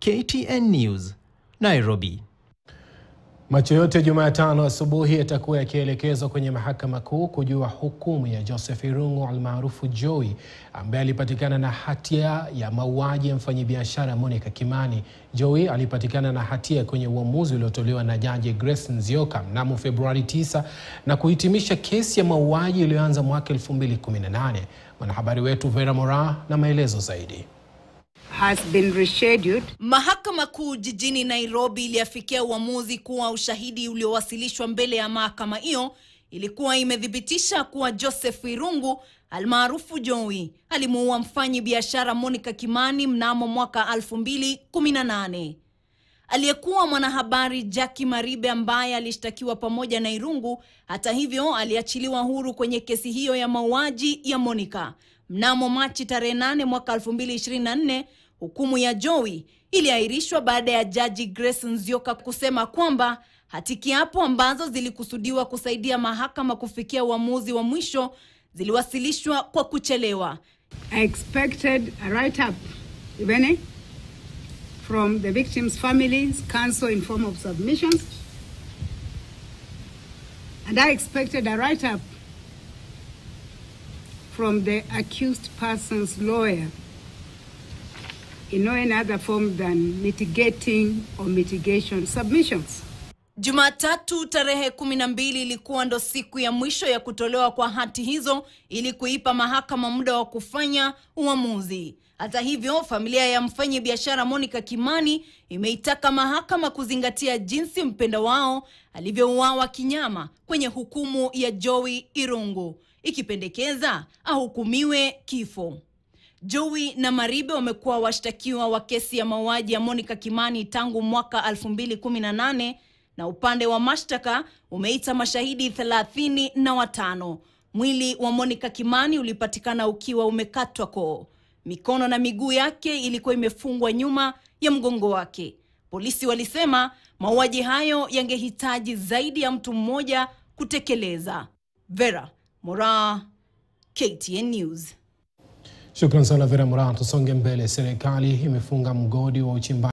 KTN News, Nairobi. Macho yote Jumatano asubuhi yatakuwa yakielekezwa kwenye mahakama kuu kujua hukumu ya Joseph Irungu almaarufu Joey ambaye alipatikana na hatia ya mauaji ya mfanyabiashara Monica Kimani. Joey alipatikana na hatia kwenye uamuzi uliotolewa na Jaji Grace Nzioka mnamo Februari 9 na kuhitimisha kesi ya mauaji iliyoanza mwaka 2018. Mwanahabari wetu Vera Mora na maelezo zaidi. has been rescheduled. Mahakama Kuu jijini Nairobi iliafikia uamuzi kuwa ushahidi uliowasilishwa mbele ya mahakama hiyo ilikuwa imethibitisha kuwa Joseph Irungu almaarufu Joey alimuua mfanyi biashara Monica Kimani mnamo mwaka 2018. Aliyekuwa mwanahabari Jackie Maribe ambaye alishtakiwa pamoja na Irungu, hata hivyo, aliachiliwa huru kwenye kesi hiyo ya mauaji ya Monica mnamo Machi tarehe 8 mwaka 2024. Hukumu ya Joey iliahirishwa baada ya Jaji Grace Nzioka kusema kwamba hati kiapo ambazo zilikusudiwa kusaidia mahakama kufikia uamuzi wa mwisho ziliwasilishwa kwa kuchelewa. I expected a write-up, if any, from the victims' families, counsel in form of submissions. And I expected a write-up from the accused person's lawyer in no any other form than mitigating or mitigation submissions. Jumatatu tarehe kumi na mbili ilikuwa ndo siku ya mwisho ya kutolewa kwa hati hizo ili kuipa mahakama muda wa kufanya uamuzi. Hata hivyo, familia ya mfanyi biashara Monica Kimani imeitaka mahakama kuzingatia jinsi mpenda wao alivyouawa kinyama kwenye hukumu ya Joey Irungu, ikipendekeza ahukumiwe kifo. Joey na Maribe wamekuwa washtakiwa wa kesi ya mauaji ya Monica Kimani tangu mwaka 2018 na upande wa mashtaka umeita mashahidi thelathini na watano. Mwili wa Monica Kimani ulipatikana ukiwa umekatwa koo. Mikono na miguu yake ilikuwa imefungwa nyuma ya mgongo wake. Polisi walisema mauaji hayo yangehitaji zaidi ya mtu mmoja kutekeleza. Vera Mora, KTN News. Shukran sana Vera Mora. Tusonge mbele. Serikali imefunga mgodi wa uchimbaji